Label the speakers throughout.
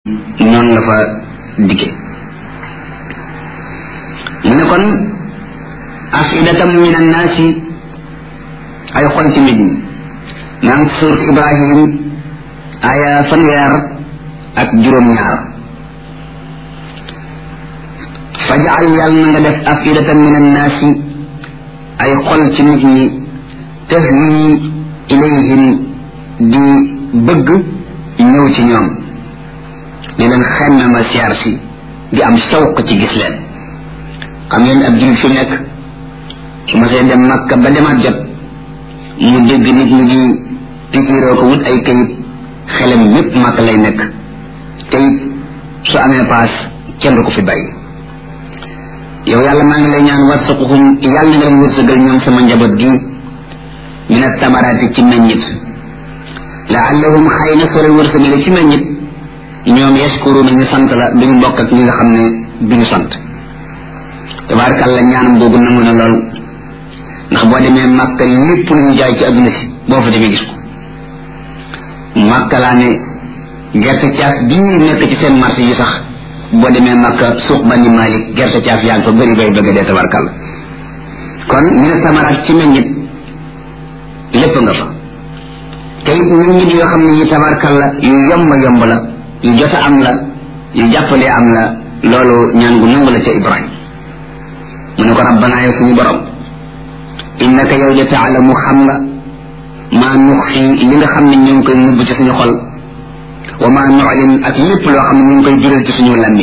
Speaker 1: noonu la fa dikke mu ne kon afidatam min annaasi ay xol ci nit ñi maa ngi surat ibrahim aya fanweer ak juróom-ñaar fajal yàlla na nga def afidatan min annaasi ay xol ci nit ñi tahwi ilayhim di bëgg ñëw ci ñoom di leen xemme ma siyaar si di am sawq ci gis leen xam ngeen ab jullit fi nekk su ma see dem makka ba demaat jot mu dégg nit ñi di pikiiroo ko wut ay kayit xelam yépp màkk lay nekk te it su amee paas kenn du ko fi bàyyi yow yàlla maa ngi lay ñaan warsaquhum yàlla nga leen wërsëgal ñoom sama njaboot gi min attamaraati ci meññit laallahum xëy na soo leen wërsëgale ci meññit ñoom yashkuruna ñu sant la duñu bokk ak ñi nga xam ne duñu sant tabaarkàlla ñaanam boobu nangu na lool ndax boo demee màkka lépp lu ñu jaay ci adduna si boo fa demee gis ko màkka laa ne gerte caaf bii nekk ci seen marché yi sax boo demee màkka suuq bani malik gerte caaf yaa ngi fa bëri bay bëgg dee tabaarkàlla kon ñu ne samaraat ci meññit lépp nga fa te it meññit yoo xam ne yi tabaarkàlla yu yomb yomb la yu jot a am la yu jàppalee am la loolu ñaan gu nangu la ca ibrahim mu ne ko rabbanaa yow suñu borom innaka yow de taalamu xam nga maa nuxfi li nga xam ne ñu ngi koy nubb ci suñu xol wa maa nuclin ak lépp loo xam ne ñu ngi koy jural ci suñu làmmiñ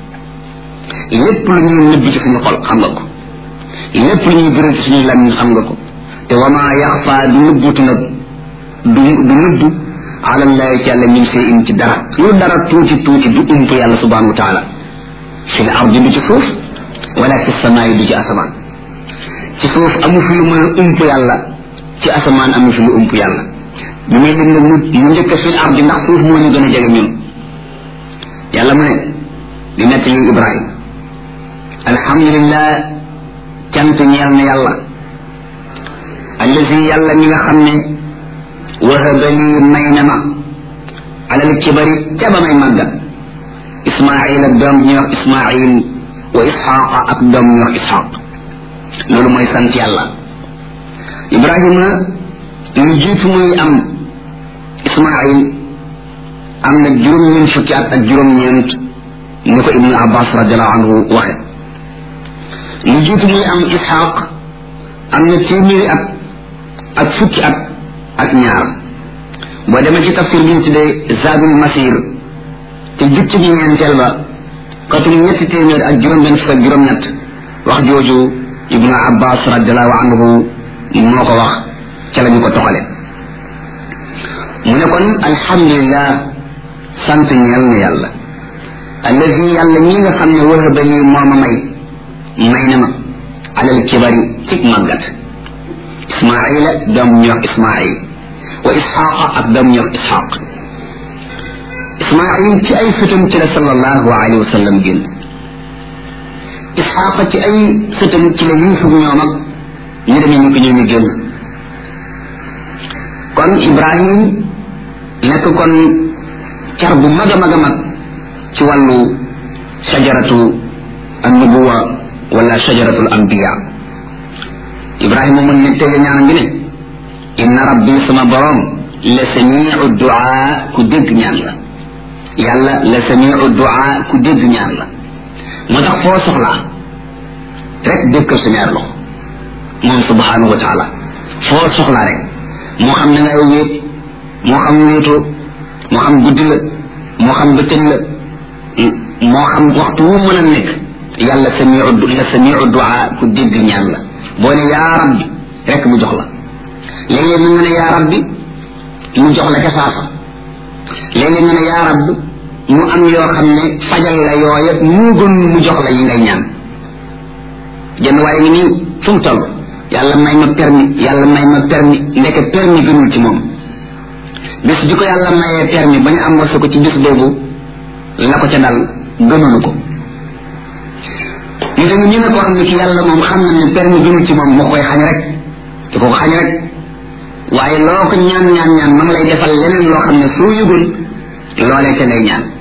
Speaker 1: lépp lu ñuy nubb ci suñu xol xam nga ko lépp lu ñuy jural ci suñu làmmiñ xam nga ko te wa maa yaxfa du nubbutu nag du du nubb alallahi ci yàlla min see in ci dara lu dara tuuti tuuti du ump yàlla subhanahu wa taala fi l ardi du ci suuf wala fi samaay du ci asamaan ci suuf amu fi lu mën a ump yàlla ci asamaan amu fi lu ump yàlla bi muy lim nag mu mu njëkk fi l ardi ndax suuf moo ñu gën a jege ñun yàlla mu ne di nett li ibrahim alhamdulillah cant ñeel na yàlla allazi yàlla mi nga xam ne wahaba lii may na ma alal kibari ca ba may màggat ismail ak doom ñuy wax ismail wa isxaqa ak doom ñuy wax isxaq loolu mooy sant yàlla ibrahima lu jiitu muy am ismail am na juróom-ñeent fukki at ak juróom-ñeent ni ko ibnu abbas radiallahu anhu waxe lu jiitu muy am isxaq am na téeméeri at ak fukki at ak ñaar boo demee ci tafsir bi ñu tuddee zadul masir te jukki bi ñeenteel ba katum ñetti téeméer ak juróom-benn fukk ak juróom-ñett wax jooju ibnu abbas radiallahu anhu moo ko wax ca la ñu ko toxale mu ne kon alhamdulillah sant ñeel na yàlla allazi yàlla ñi nga xam ne wahaba lii moo ma may may na ma alal kibari cig màggat ismaila doom ñu wax ismail wa isxaqa ak doom ñu wax isxaq ismail ci ay sëtam ci la sallallahu alayhi wa sallam génn isxaqa ci ay sëtam ci la yusuf ñoom ak ñu demee ñu ko ñëw ñu génn kon ibrahim nekk kon car bu mag a mag a mag ci wàllu shajaratu annubuwa wala shajaratu al anbiya ibrahima mun ne tege ñaanam bi ne inna rabbi sama borom la samiu duaa ku dégg ñaan la yàlla la samiu duaa ku dégg ñaan la moo tax foo soxlaa rek dëkkal sa ñaar loxo moom subhanahu wa taala foo soxlaa rek moo xam ne ngay wéet moo xam wéetoo moo xam guddi la moo xam bëccëg la moo xam waxtu wu mën a nekk yàlla samiu la samiu duaa ku dégg ñaan la boo ne yaa rabbi rek mu jox la léeg-léeg nga ne yaa rabbi mu jox la ca saasa léeg-léeg nga ne yaa rabbi mu am yoo xam ne fajal la yooya mu gën mu jox la yi ngay ñaan jënd waaye ngi nii fu mu toll yàlla may ma permis yàlla may ma permis ndeke permis gënul ci moom bis bi ko yàlla mayee permis ba ñu am wasa ko ci bis boobu la ko ca dal gënulu ko ñu tamit ñu ne koo xam ne ki yàlla moom xam na ne permis gënul ci moom moo koy xañ rek te ko ko xañ rek waaye loo ko ñaan ñaan ñaan ma ngi lay defal leneen loo xam ne soo yëgul loolee te lay ñaan